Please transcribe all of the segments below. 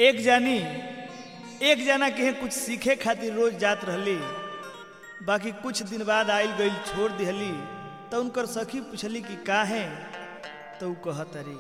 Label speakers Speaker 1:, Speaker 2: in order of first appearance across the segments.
Speaker 1: एक जानी एक जना के कुछ सीखे खातिर रोज जात रहली बाकी कुछ दिन बाद आइल गई छोड़ दिहली तो उनकर सखी पूछली कि का है तो ऊ कहत अरे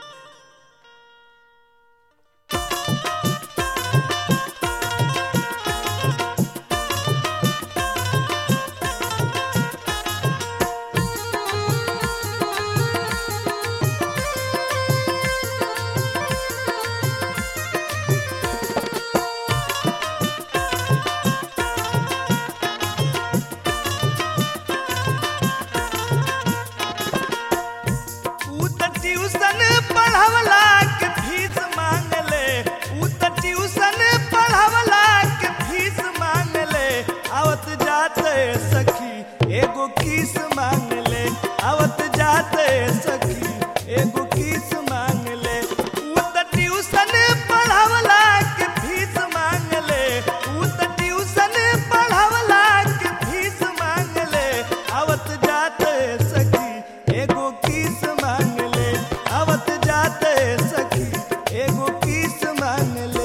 Speaker 1: ऊ त ट्यूशन पढ़ावला के फीस मांगले ऊ त ट्यूशन पढ़ावला के फीस मांगले आवत जाते सखी एगो किस मांगले आवत जाते सखी एगो किस मांगले ऊ त ट्यूशन पढ़ावला के फीस मांगले ऊ त ट्यूशन पढ़ावला के फीस मांगले आवत जाते सखी एगो किस मांगले आवत जाते सखी एगो किस मांगले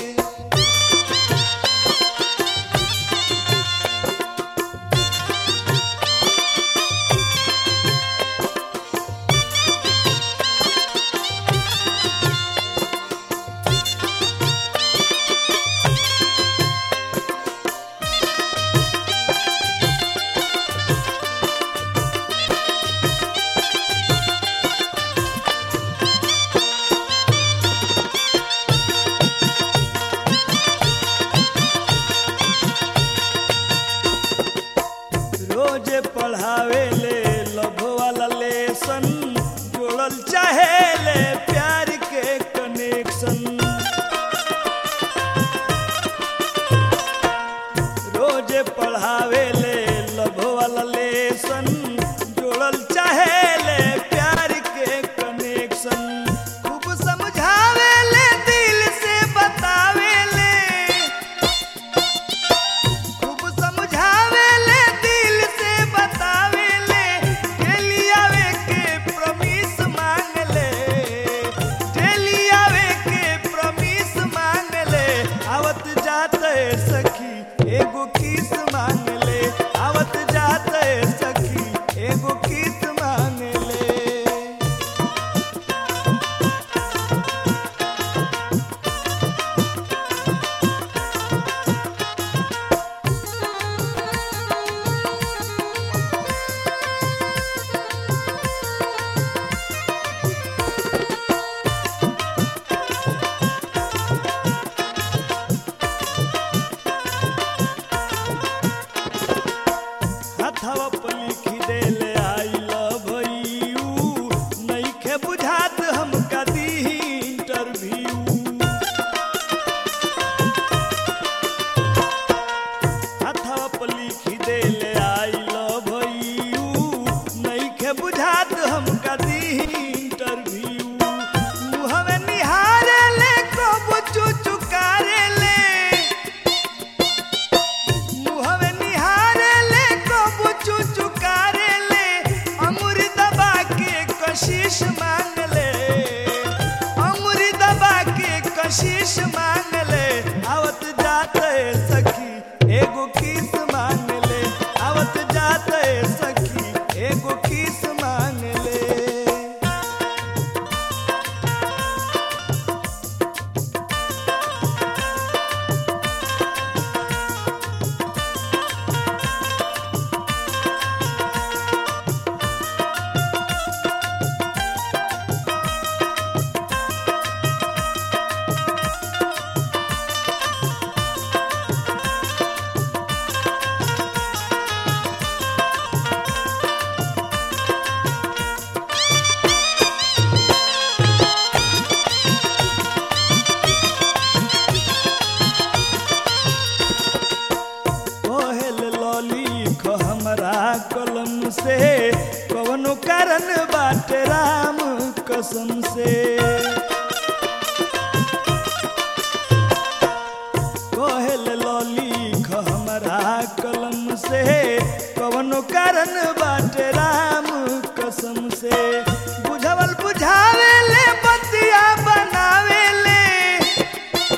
Speaker 1: रोज पढ़ावे ले लभ वाला लेसन जोड़ल चाहे ले प्यार के कनेक्शन रोज पढ़ावे ले लभ वाला लेसन जोड़ल चाहे ले प्यार के कनेक्शन खूब समझावे ले दिल से बतावे ले खूब समझावे ले दिल से बतावे ले डेली आवे के प्रमिस मांग ले डेली आवे के प्रमिस मांग ले आवत जाते सखी एगो किस मांग ले आवत जाते सखी एगो किस मांग ले हथवा पर लिखी देले आई लव यू नइखे बुझात हमका दी इंटरव्यू हथवा पर लिखी देले आई लव यू नइखे बुझात हमका दी इंटरव्यू मुहवे निहारे ले कब चुचुकारे ले मुहवे निहारे ले कब चुचुकारे ले अंगुर दबा के कशिश मांग ले अंगुर दबा के कशिश मांग ले आवत जाते सखी एगो किस मांग ले आवत जाते सखी एगो किस मांग ले कोहेल लॉली खो हमरा कलम से कवनो कारण बाटे राम कसम से कोहेल लॉली खो हमरा कलम से कवनो कारण बाटे राम कसम से बुझवल बुझावे ले बतिया बनावे ले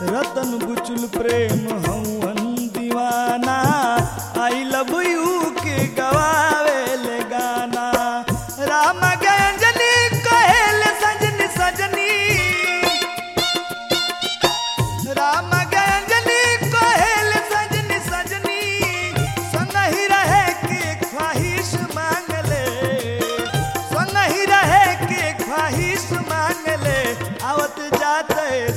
Speaker 1: रतन बुचुल प्रेम हवन दीवाना आई लव यू के गवावे ले गाना राम गंजनी कहेल सजनी सजनी राम गंजनी कहेल सजनी सजनी संग ही रहे के ख्वाहिश मांग ले संग ही रहे के ख्वाहिश मांग ले आवत जाते